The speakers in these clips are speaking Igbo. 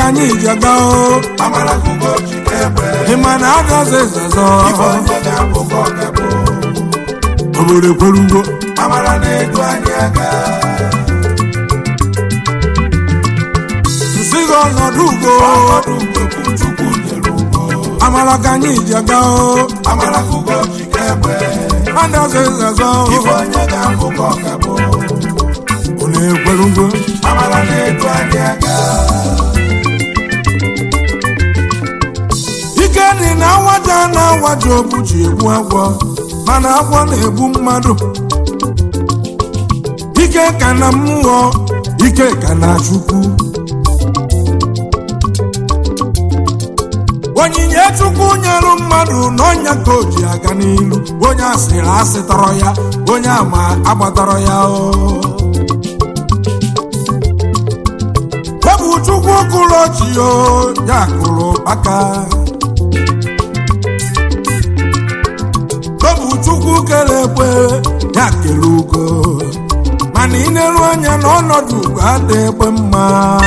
anyị ji aga o amara kugo chike egbe ịma na agazi ezezọ ife onye ga-abụ ka ọ ga-abụ obodo ekwerugo amara na-edu anyị aga nsi gị ọnọdụ ugo ọnọdụ ugo bụ chukwu nyere ugo amara ka anyị ji aga o amara kugo chike egbe agazi ezezọ ife onye ga-abụ ka ọ ga-abụ unu ekwerugo amara na-edu anyị aga ike dị na nwata na-awaji obu ji egbu agwọ mana agwọ na-egbu mmadụ ike ka na mmụọ ike ka na chukwu onyinye chukwu nyere mmadụ n'ọnya ka o ji aga n'ilu onye asịrị asị tọrọ ya onye ama agbatọrọ ya o bụ chukwu kụrụ chi o ya kụrụ kpaka ọ bụ chukwu kere ekwe ya kere ugo mana ị na-eru anya n'ọnọdụ ugo ada ekwe mma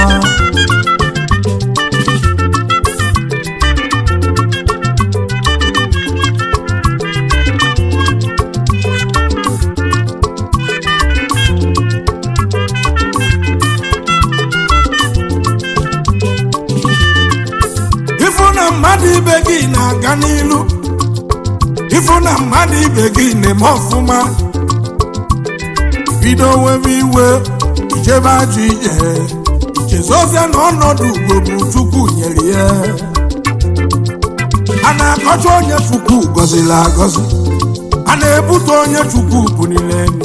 ịfụ na mmadụ ibe gị na-aga n'ilu ịfụ na mmadụ ibe gị na-eme ọfụma bido webe iwe ijebe ajọ ije ichezozia na ọnọdụ ugo bụ chukwu nyere ya a na-akọcha onye chukwu gọziri agọzi a na-ebute onye chukwu bunile enu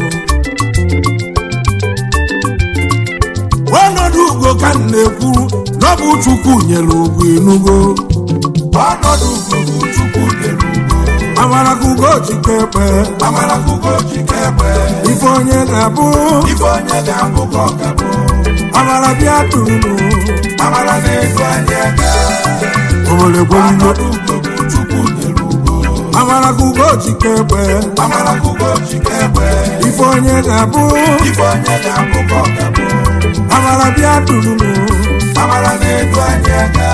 ọnọdụ ugo ka m na-ekwu na ọ bụ chukwu nyere ugo inugo ọnọdụ ugo bụ chukwu nyere ugo amara ka ugo chike ekpe amara kugo chike egbe ife onye ga-abụ ife onye ga-abụ ka ọ ga-abụ amara bịa tụrụ amara na-edu anyị aga obodo ekwerugo ọnọdụ ugo bụ chukwu nyere ugo amara ka ugo chike ekpe amara kugo chike egbe ife onye ga-abụ ife onye ga-abụ ka ọ ga-abụ amara bịa tụrụ amara na-edu anyị aga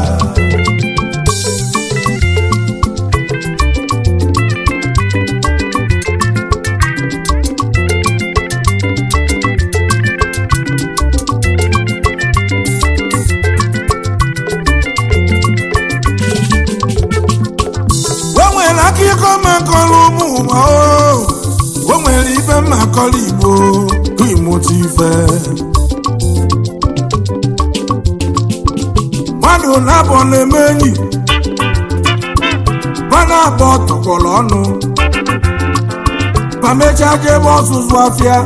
o nwere akụkọ makọrọ ụmụ ụwa o o nwere ife mmakọrọ igbo ka ịmụta ife mmadụ na-abọ na-eme enyi mmadụ abụọ tọkọrọ ọnụ ma mechaa jebe ọzụzụ afịa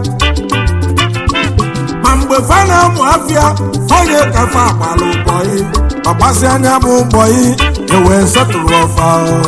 ma mgbe fa na-amụ afịa onye kafa agbara ụbọyị ọgbasi anya bụ ụbọyị ewee setụrụ ọfa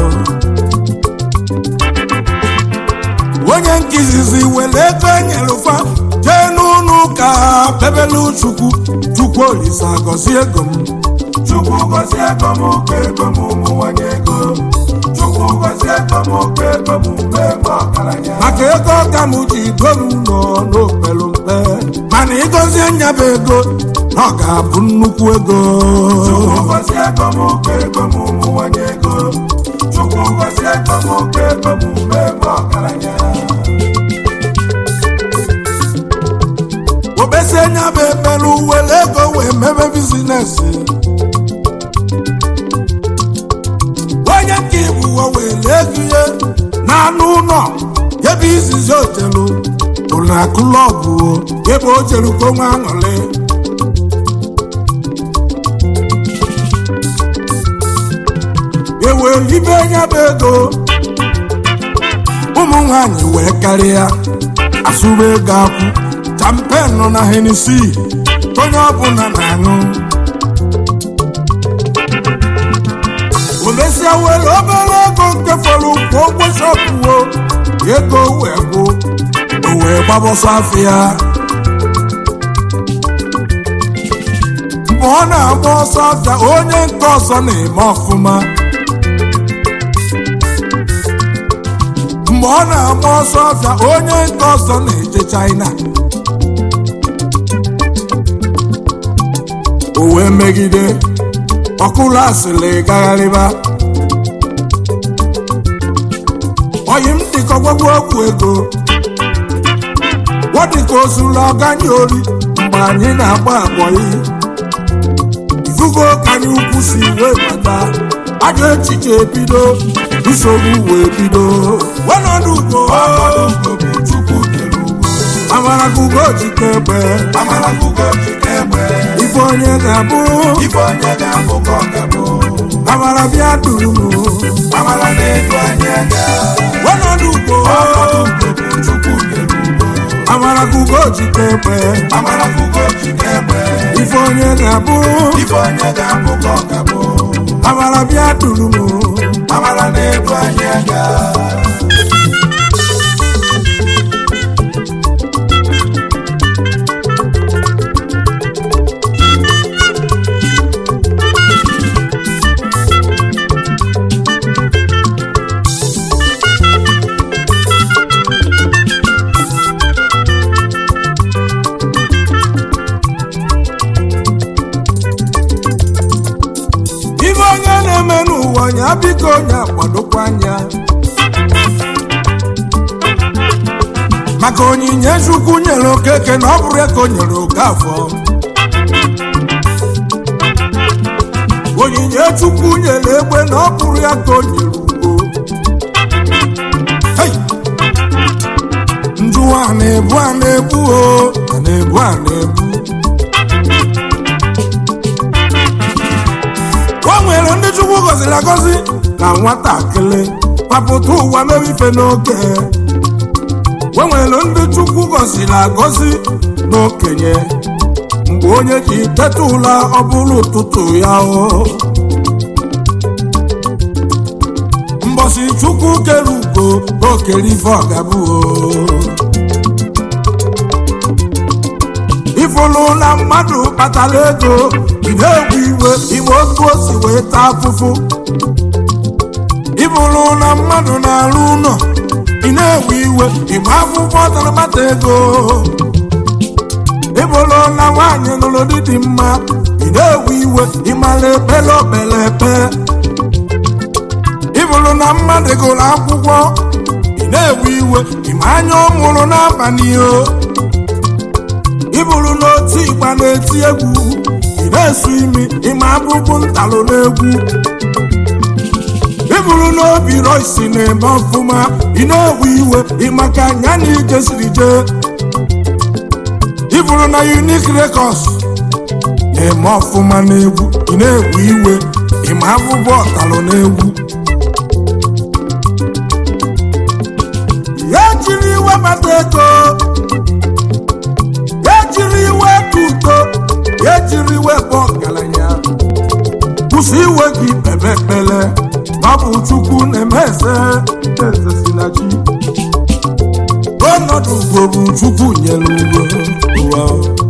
onye nkizizi were ego enyere fa jee n'ụlọ ụka bebelu chukwu chukwu olise agọzie ego m chukwu gọzie ego m oke ego m ụmụnwanye ego chukwu gọzie ego m oke ego m mgbe m ọgaranya maka ego ọka m ji dolu ụlọ n'okpelu mpe mana ịgọzie nyaba ego na ọ ga-abụ nnukwu ego chukwu gọzie ego m oke ego m ụmụnwanye ego chukwu gọzie ego m oke ego m mgbe m ọgaranya obesie nyaba ekpelu were ego wee mebe bizinesi onye nke ibuwo were ego ihe n'anụ ụlọ ebe izizi otelu bụ na klọbụ ebe o jere ka onwe aṅụrị ewere ibe nyaba ego ụmụ nwanyị wee karịa asụrụ ego akwụ champenụ na henisi onye ọbụla na-aṅụ omesịa were obere ego nke fọrọ ụkwụ ụgwọ shọpụwo ego wee gwụ o wee gbabọsọ afịa mgbe ọ na-agba ọsọ afịa onye nke ọzọ na-eme ọfụma mgbe ọ na-agba ọsọ ọfịa onye nke ọzọ na-eje China o wee megide ọkụlụ asịrị gagharịba oyi m dịka ọgwagwu ọgwụ ego ọ dịka ozuru ọganye ori mgbe anyị na-agba agbọyị ifugo ka anyị ukwu si wee bata ajọ echiche ebido nsogbu wee bido ọnọdụ ugbo ọnọdụ ugo bụ chukwu nyere ugo amara ka ugo jike egbe amara ka ugo jike egbe ife onye ga-abụ ife onye ga-abụ ka ọ ga-abụ amara bịa duru m amara na-edu anyị aga ọnọdụ ugbo ọnọdụ ugo bụ chukwu nyere ugo amara ka ugo jike egbe amara ka ugo jike egbe ife onye ga-abụ ife onye ga-abụ ka ọ ga-abụ amara bịa duru m amara na-edu anyị aga ife onye na-eme n'ụwa ya biko onye akwadokwa anya maka onyinye chukwu nyere okeke na ọ bụrụ ya ka o nyere oke afọ onyinye chukwu nyere egbe na ọ bụrụ ya ka o nyere ugo Hey! njụwa a na-ebu a na-ebu o a na-ebu a na-ebu o nwere ndị chukwu gọziri agọzi na nwatakịrị papụta ụwa mere ife n'oge o nwere ndị chukwu gọziri agọzi n'okenye mgbe onye ji teta ụla ọ bụrụ ụtụtụ ya o mbọsị chukwu kere ugo o kere ife ọgabụ ifụlụ na mmadụ kpatara ego ị na-ewe iwe ime otu o si wee taa afụfụ ifụlụ na mmadụ na-arụ ụlọ ị na-ewe iwe igbe akwụkwọ tara kpata ego ịbụlụ na nwaanyị nụrụ di dị mma ị na-ewe iwe ịmara ekpere okpere epe ịbụlụ na mmadụ gụrụ akwụkwọ ị na-ewe iwe ịma anya ọ mụrụ n'abalị o ịbụrụ n'otu ịgba na-eti egwu ị na-esu imi ịma abụbụ ntalụ n'egwu ịbụrụ n'obi roisi na-eme ọfụma ị na-ewe iwe ịmaka anya na ije siri jee ịbụrụ na unik records na-eme ọfụma n'egwu ị na-ewe iwe ịma abụbụ ọtalụ n'egwu ya jiri iwe bata ego ya jiri iwe ka udo ya jiri iwe bụ ọgaranya kwụsị iwe gị kpebe ekpele ọ bụ chukwu na-eme eze eze si na chi ọnọdụ ugo bụ chukwu nyere ugo ụwa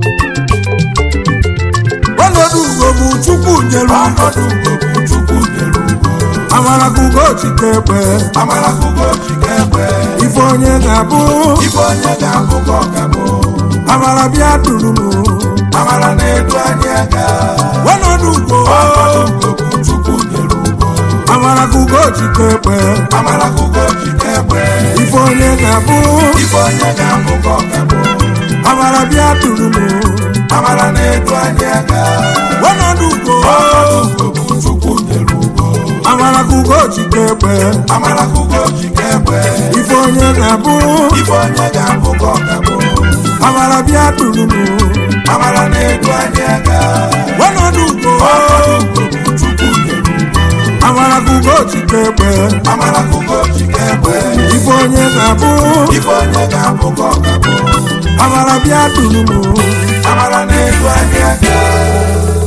ọnọdụ ugo bụ chukwu nyere ugo ọnọdụ ugo bụ chukwu nyere ugo amara ka ugo chike ekpe amara ka ugo jike egbe ife onye ga-abụ ife onye ga-abụ ka ọ ga-abụ amara bịa duru m amara na-edu anyị aga ọnọdụ ugo ọnọdụ ugo bụ chukwu nyere ugo amara ka ugo chike ekpe amara ka ugo jike egbe ife onye ga-abụ ife onye ga-abụ ka ọ ga-abụ amara bịa duru m amara na-edu anyị aga ọnọdụ ugo ọnọdụ ugo bụ chukwu nyere ugo amara ka ugo chike ekpe amara ka ugo jike egbe ife onye ga-abụ ife onye ga-abụ ka ọ ga-abụ amara bịa duru m amara na-edu anyị aga ọnọdụ ugo ọnọdụ ugo bụ chukwu nyere ugo amara ka ugo chike ekpe amara ka ugo jike egbe ife onye ga-abụ ife onye ga-abụ ka ọ ga-abụ amara bịa duru m amara na-edu anyị aga